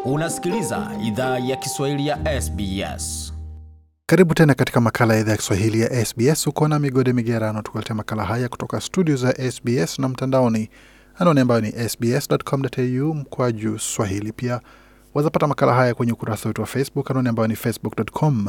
Unasikiliza idhaa ya Kiswahili ya SBS. Karibu tena katika makala ya idhaa ya Kiswahili ya SBS. Uko na Migode Migerano tukuletea makala haya kutoka studio za SBS na mtandaoni, anwani ambayo ni sbs.com.au mkwaju swahili. Pia wazapata makala haya kwenye ukurasa wetu wa Facebook, anwani ambayo ni facebook.com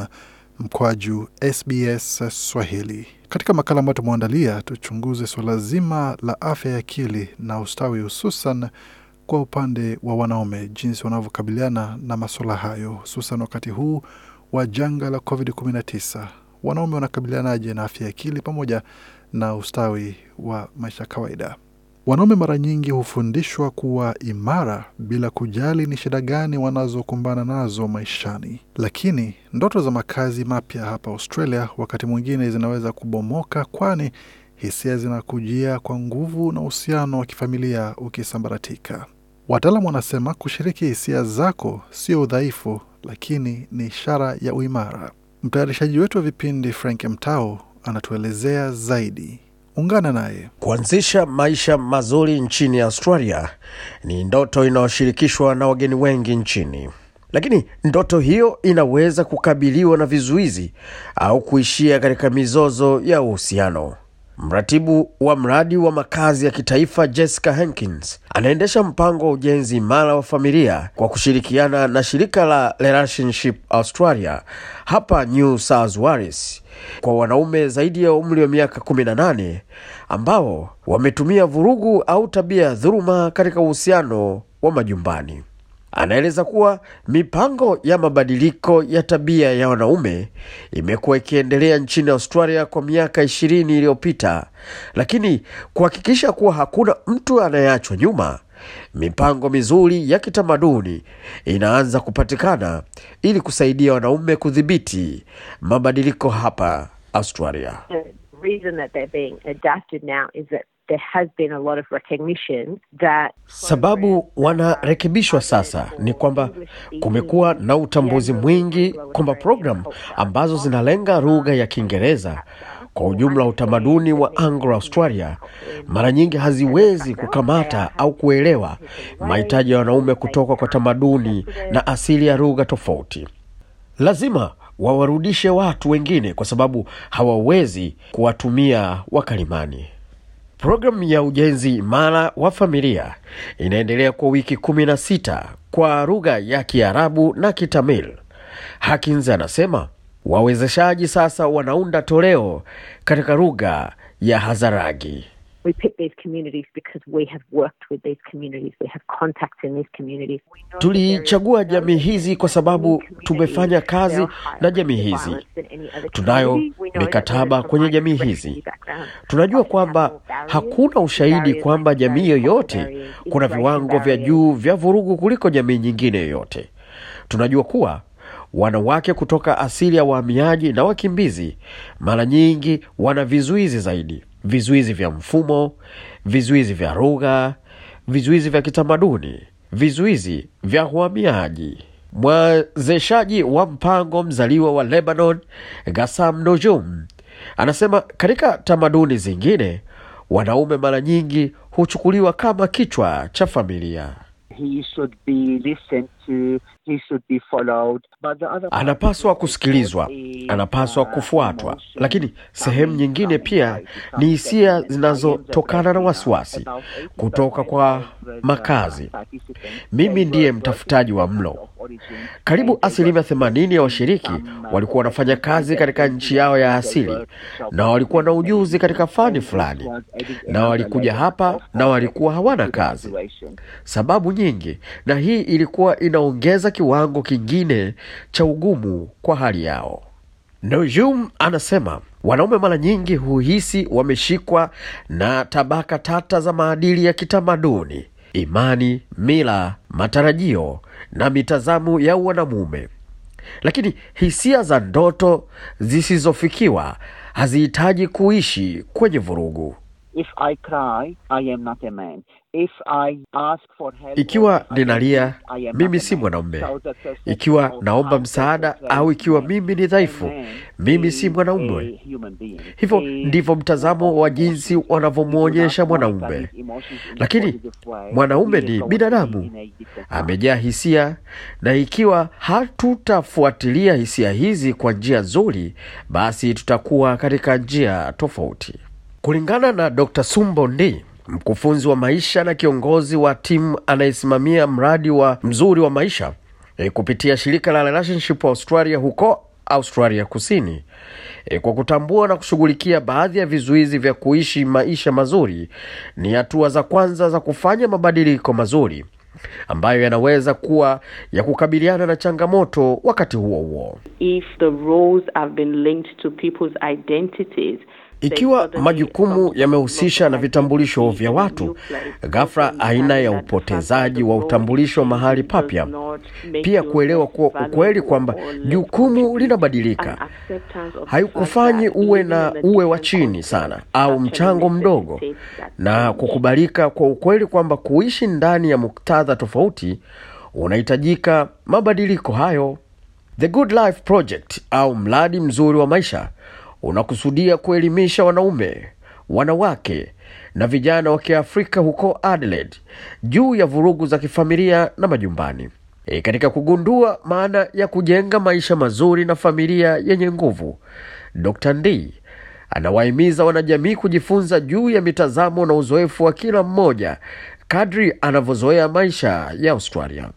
mkwaju SBS Swahili. Katika makala ambayo tumeandalia, tuchunguze suala zima la afya ya akili na ustawi, hususan kwa upande wa wanaume, jinsi wanavyokabiliana na masuala hayo, hususan wakati huu wa janga la COVID-19. Wanaume wanakabilianaje na afya ya akili pamoja na ustawi wa maisha ya kawaida? Wanaume mara nyingi hufundishwa kuwa imara bila kujali ni shida gani wanazokumbana nazo maishani, lakini ndoto za makazi mapya hapa Australia wakati mwingine zinaweza kubomoka, kwani hisia zinakujia kwa nguvu na uhusiano wa kifamilia ukisambaratika. Wataalamu wanasema kushiriki hisia zako sio udhaifu, lakini ni ishara ya uimara. Mtayarishaji wetu wa vipindi Frank Mtao anatuelezea zaidi. Ungana naye. Kuanzisha maisha mazuri nchini Australia ni ndoto inayoshirikishwa na wageni wengi nchini, lakini ndoto hiyo inaweza kukabiliwa na vizuizi au kuishia katika mizozo ya uhusiano. Mratibu wa mradi wa makazi ya kitaifa Jessica Hankins anaendesha mpango wa ujenzi imara wa familia kwa kushirikiana na shirika la Relationship Australia hapa New South Wales kwa wanaume zaidi ya umri wa miaka 18 ambao wametumia vurugu au tabia ya dhuluma katika uhusiano wa majumbani. Anaeleza kuwa mipango ya mabadiliko ya tabia ya wanaume imekuwa ikiendelea nchini Australia kwa miaka ishirini iliyopita, lakini kuhakikisha kuwa hakuna mtu anayeachwa nyuma, mipango mizuri ya kitamaduni inaanza kupatikana ili kusaidia wanaume kudhibiti mabadiliko hapa Australia. the reason that they're being adapted now is that there has been a lot of recognition that Sababu wanarekebishwa sasa ni kwamba kumekuwa na utambuzi mwingi kwamba programu ambazo zinalenga lugha ya Kiingereza kwa ujumla utamaduni wa Anglo-Australia mara nyingi haziwezi kukamata au kuelewa mahitaji ya wanaume kutoka kwa tamaduni na asili ya lugha tofauti. Lazima wawarudishe watu wengine kwa sababu hawawezi kuwatumia wakalimani. Programu ya ujenzi imara wa familia inaendelea kwa wiki kumi na sita kwa lugha ya Kiarabu na Kitamil. Hakins anasema wawezeshaji sasa wanaunda toleo katika lugha ya Hazaragi. we pick these communities because we have worked with these communities, we have contacts in these communities. We know that there is Tulichagua no jamii hizi kwa sababu community tumefanya that kazi are na higher jamii risk of hizi. violence than any other Tunayo community. We know that mikataba women kwenye from jamii migrant hizi. refugee backgrounds Tunajua often have kwamba more barriers. hakuna ushahidi Barriers kwamba like jamii very yoyote barriers, kuna immigration viwango vya barriers. juu vya vurugu kuliko jamii nyingine yoyote. Tunajua kuwa wanawake kutoka asili ya wahamiaji na wakimbizi mara nyingi wana vizuizi zaidi, vizuizi vya mfumo, vizuizi vya lugha, vizuizi vya kitamaduni, vizuizi vya uhamiaji. Mwezeshaji wa mpango mzaliwa wa Lebanon, Gassam Nojum, anasema katika tamaduni zingine wanaume mara nyingi huchukuliwa kama kichwa cha familia. he should be listened to, he should be followed. But the other Anapaswa kusikilizwa, anapaswa kufuatwa, lakini sehemu nyingine pia ni hisia zinazotokana na wasiwasi kutoka kwa makazi. Mimi ndiye mtafutaji wa mlo. Karibu asilimia themanini ya washiriki walikuwa wanafanya kazi katika nchi yao ya asili na walikuwa na ujuzi katika fani fulani, na walikuja hapa na walikuwa hawana kazi, sababu nyingi, na hii ilikuwa inaongeza kiwango kingine cha ugumu kwa hali yao. Nojum anasema wanaume mara nyingi huhisi wameshikwa na tabaka tata za maadili ya kitamaduni, imani, mila, matarajio na mitazamo ya wanamume, lakini hisia za ndoto zisizofikiwa hazihitaji kuishi kwenye vurugu. If I cry, I am not a man. If I ask for help, Ikiwa I ninalia, I am mimi not a si man. mwanaume. So that's a- Ikiwa so naomba I msaada consider au ikiwa man mimi ni dhaifu, a man mimi si is mwanaume. a human being. Hivyo He ndivyo mtazamo wa jinsi wanavyomwonyesha mwanaume. Lakini mwanaume ni binadamu, amejaa hisia, na ikiwa hatutafuatilia hisia hizi kwa njia nzuri, basi tutakuwa katika njia tofauti. Kulingana na Dr. Sumbo Ndi, mkufunzi wa maisha na kiongozi wa timu anayesimamia mradi wa mzuri wa maisha e, kupitia shirika la Relationship Australia huko Australia Kusini, e, kwa kutambua na kushughulikia baadhi ya vizuizi vya kuishi maisha mazuri ni hatua za kwanza za kufanya mabadiliko mazuri ambayo yanaweza kuwa ya kukabiliana na changamoto wakati huo huo. if the roles have been linked to people's identities Ikiwa majukumu yamehusisha na vitambulisho vya watu, ghafla aina ya upotezaji wa utambulisho mahali papya, pia kuelewa kuwa ukweli kwamba jukumu linabadilika haikufanyi uwe na uwe wa chini sana au mchango mdogo, na kukubalika kwa ukweli kwamba kuishi ndani ya muktadha tofauti unahitajika mabadiliko hayo. The Good Life Project au mradi mzuri wa maisha unakusudia kuelimisha wanaume, wanawake na vijana wa Kiafrika huko Adelaide juu ya vurugu za kifamilia na majumbani. E, katika kugundua maana ya kujenga maisha mazuri na familia yenye nguvu, Dr. Ndi anawahimiza wanajamii kujifunza juu ya mitazamo na uzoefu wa kila mmoja kadri anavyozoea maisha ya Australia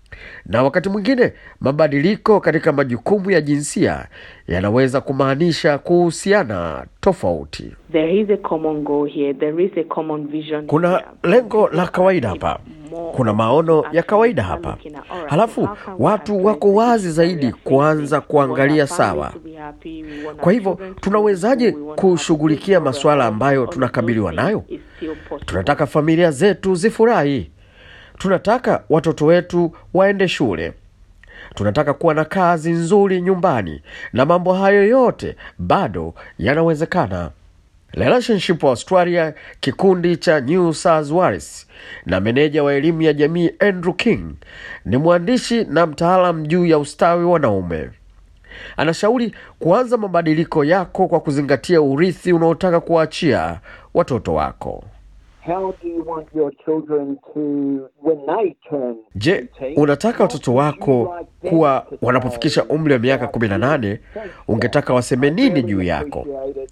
na wakati mwingine mabadiliko katika majukumu ya jinsia yanaweza kumaanisha kuhusiana tofauti. there is a common goal here there is a common vision Kuna here. lengo la kawaida hapa, kuna maono ya kawaida hapa, halafu watu wako wazi zaidi kuanza kuangalia sawa. Kwa hivyo tunawezaje kushughulikia masuala ambayo tunakabiliwa nayo? Tunataka familia zetu zifurahi, tunataka watoto wetu waende shule, tunataka kuwa na kazi nzuri nyumbani, na mambo hayo yote bado yanawezekana. Relationship Australia, kikundi cha New South Wales na meneja wa elimu ya jamii Andrew King ni mwandishi na mtaalam juu ya ustawi wa wanaume. Anashauri kuanza mabadiliko yako kwa kuzingatia urithi unaotaka kuwaachia watoto wako. How do you want your children to, when they turn Je, unataka watoto wako kuwa wanapofikisha umri wa miaka 18 ungetaka waseme nini juu yako?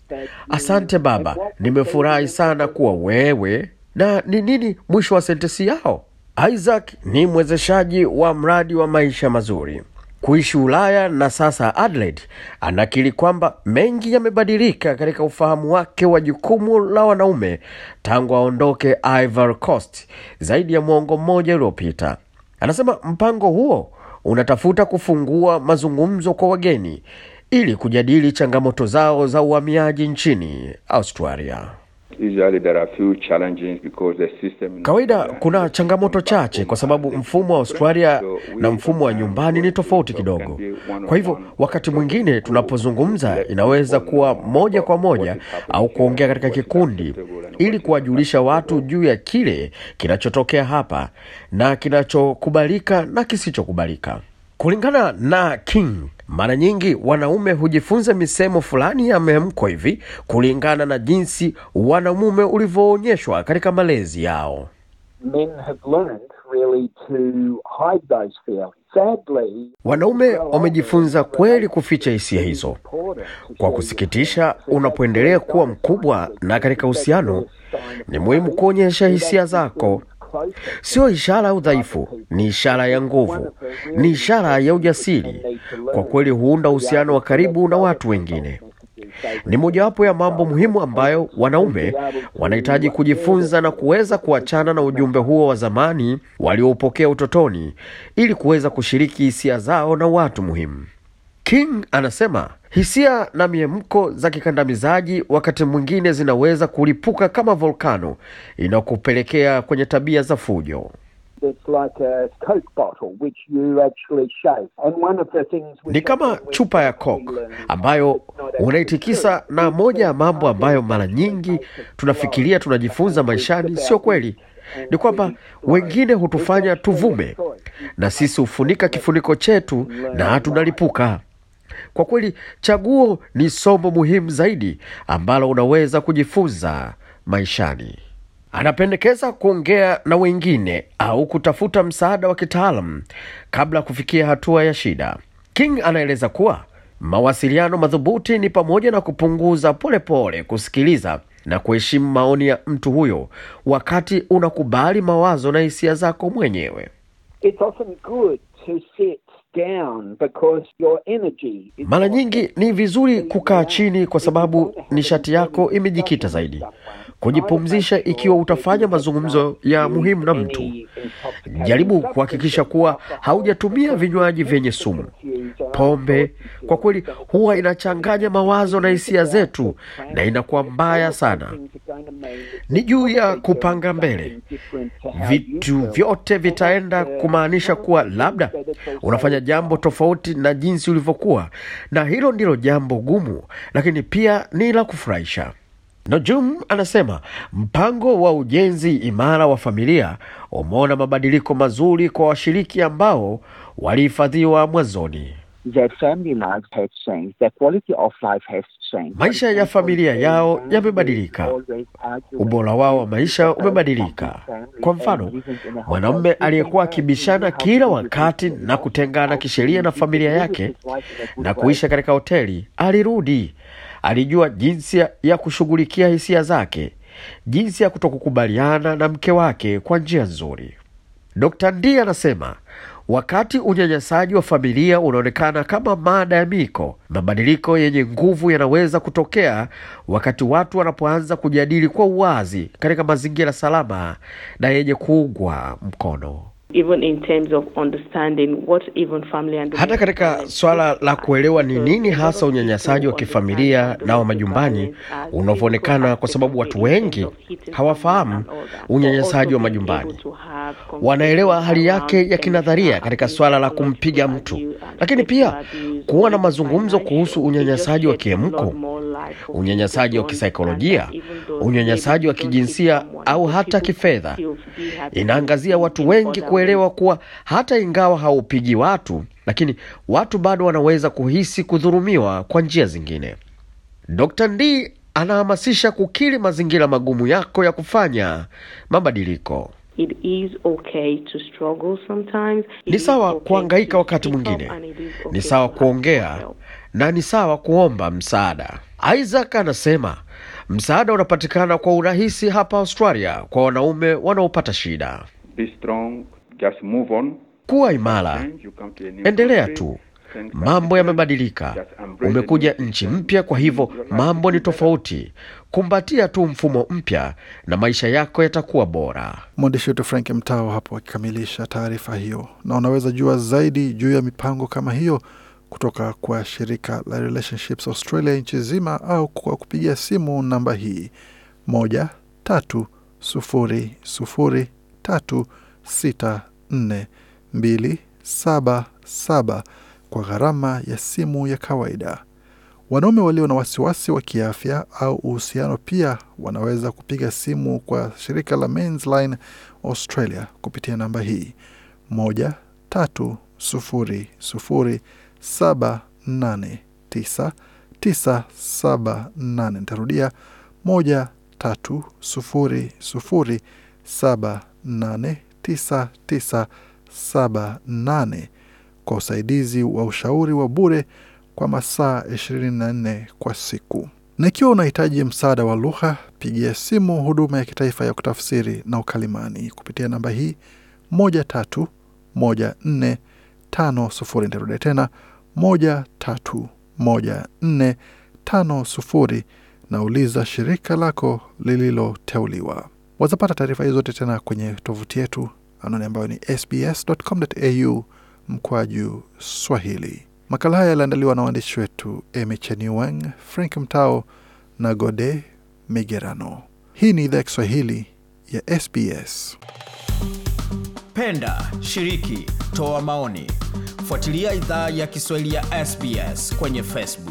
Asante baba, nimefurahi sana kuwa wewe. Na ni nini mwisho wa sentensi yao? Isaac ni mwezeshaji wa mradi wa maisha mazuri kuishi Ulaya na sasa Adelaide. Anakiri kwamba mengi yamebadilika katika ufahamu wake wa jukumu la wanaume tangu aondoke Ivory Coast zaidi ya mwongo mmoja uliopita. Anasema mpango huo unatafuta kufungua mazungumzo kwa wageni ili kujadili changamoto zao za uhamiaji nchini Australia. Usually there are few challenges because the system Kawaida kuna changamoto chache kwa sababu mfumo wa Australia na mfumo wa nyumbani ni tofauti kidogo. Kwa hivyo wakati mwingine tunapozungumza inaweza kuwa moja kwa moja au kuongea katika kikundi ili kuwajulisha watu juu ya kile kinachotokea hapa na kinachokubalika na kisichokubalika. Kulingana na King, mara nyingi wanaume hujifunza misemo fulani ya mhemko hivi kulingana na jinsi wanamume ulivyoonyeshwa katika malezi yao. men have learned really to hide those feelings. Sadly, Wanaume wamejifunza kweli kuficha hisia hizo. Kwa kusikitisha, unapoendelea kuwa mkubwa na katika uhusiano, ni muhimu kuonyesha hisia zako. Sio ishara ya udhaifu, ni ishara ya nguvu, ni ishara ya ujasiri. Kwa kweli huunda uhusiano wa karibu na watu wengine. Ni mojawapo ya mambo muhimu ambayo wanaume wanahitaji kujifunza na kuweza kuachana na ujumbe huo wa zamani walioupokea utotoni ili kuweza kushiriki hisia zao na watu muhimu. King anasema hisia na miemko za kikandamizaji wakati mwingine zinaweza kulipuka kama volkano inayokupelekea kwenye tabia za fujo. it's like a Coke bottle which you actually shake. And one of the things we Ni kama chupa ya Coke ambayo unaitikisa, na moja ya mambo ambayo mara nyingi tunafikiria tunajifunza maishani sio kweli. ni kwamba wengine hutufanya tuvume na sisi hufunika kifuniko chetu na tunalipuka. Kwa kweli, chaguo ni somo muhimu zaidi ambalo unaweza kujifunza maishani. Anapendekeza kuongea na wengine au kutafuta msaada wa kitaalam kabla ya kufikia hatua ya shida. King anaeleza kuwa mawasiliano madhubuti ni pamoja na kupunguza polepole pole, kusikiliza na kuheshimu maoni ya mtu huyo wakati unakubali mawazo na hisia zako mwenyewe. It's often good to sit down because your energy is Mara nyingi ni vizuri kukaa chini kwa sababu nishati yako imejikita zaidi. Kujipumzisha ikiwa utafanya mazungumzo ya muhimu na mtu. Jaribu kuhakikisha kuwa haujatumia vinywaji vyenye sumu. Pombe kwa kweli huwa inachanganya mawazo na hisia zetu na inakuwa mbaya sana. Ni juu ya kupanga mbele. Vitu vyote vitaenda kumaanisha kuwa labda unafanya jambo tofauti na jinsi ulivyokuwa, na hilo ndilo jambo gumu, lakini pia ni la kufurahisha. Nojum anasema mpango wa ujenzi imara wa familia umeona mabadiliko mazuri kwa washiriki ambao walihifadhiwa mwanzoni. Their family lives have changed. Their quality of life has changed. Maisha ya familia yao yamebadilika, ubora wao wa maisha umebadilika. Kwa mfano, mwanamume aliyekuwa akibishana kila wakati na kutengana kisheria na familia yake na kuisha katika hoteli alirudi. Alijua jinsi ya- ya kushughulikia hisia zake, jinsi ya kutokukubaliana na mke wake kwa njia nzuri. Dr. Ndi anasema wakati unyanyasaji wa familia unaonekana kama mada ya miko, mabadiliko yenye nguvu yanaweza kutokea wakati watu wanapoanza kujadili kwa uwazi katika mazingira salama na yenye kuungwa mkono. even in terms of understanding what even family and Hata katika swala la kuelewa ni nini hasa unyanyasaji wa kifamilia na wa majumbani unavyoonekana, kwa sababu watu wengi hawafahamu unyanyasaji wa majumbani. Wanaelewa hali yake ya kinadharia katika swala la kumpiga mtu, lakini pia kuwa na mazungumzo kuhusu unyanyasaji wa kiemko, unyanyasaji wa kisaikolojia, unyanyasaji wa kijinsia au hata kifedha. Inaangazia watu wengi kuelewa kuwa hata ingawa haupigi watu, lakini watu bado wanaweza kuhisi kudhurumiwa kwa njia zingine. Dr. Ndi anahamasisha kukiri mazingira magumu yako ya kufanya mabadiliko. It is okay to struggle sometimes. It Ni is sawa okay kuhangaika to wakati speak up mwingine, and it is okay ni sawa to ask for kuongea help. na ni sawa kuomba msaada. Isaac anasema msaada unapatikana kwa urahisi hapa Australia kwa wanaume wanaopata shida. Be strong, just move on. Kuwa imara, Change, you come to a new endelea country, tu. things are Mambo different. yamebadilika, Just embrace umekuja the new nchi system. mpya, kwa hivyo Your life mambo will ni be better. tofauti. Kumbatia tu mfumo mpya na maisha yako yatakuwa bora. Mwandishi wetu Frank Mtao hapo akikamilisha taarifa hiyo, na unaweza jua zaidi juu ya mipango kama hiyo kutoka kwa shirika la Relationships Australia nchi zima, au kwa kupigia simu namba hii moja tatu sufuri sufuri tatu sita nne mbili saba saba kwa gharama ya simu ya kawaida. Wanaume walio na wasiwasi wa kiafya au uhusiano pia wanaweza kupiga simu kwa shirika la Men's Line Australia kupitia namba hii moja tatu sufuri sufuri saba nane tisa tisa saba nane. Nitarudia moja tatu sufuri sufuri saba nane tisa tisa saba nane kwa usaidizi wa ushauri wa bure kwa masaa 24 kwa siku. Na ikiwa unahitaji msaada wa lugha, pigia simu huduma ya kitaifa ya kutafsiri na ukalimani kupitia namba hii moja tatu moja nne tano sufuri. Nitarudia tena moja tatu moja nne tano sufuri, na uliza shirika lako lililoteuliwa. Wazapata taarifa hizo zote tena kwenye tovuti yetu anwani ambayo ni sbs.com.au mkwaju Swahili. Makala haya yaliandaliwa na waandishi wetu Emy Chenuwang, Frank Mtao na Gode Migerano. Hii ni idhaa ya Kiswahili ya SBS. Penda, shiriki, toa maoni. Fuatilia idhaa ya Kiswahili ya SBS kwenye Facebook.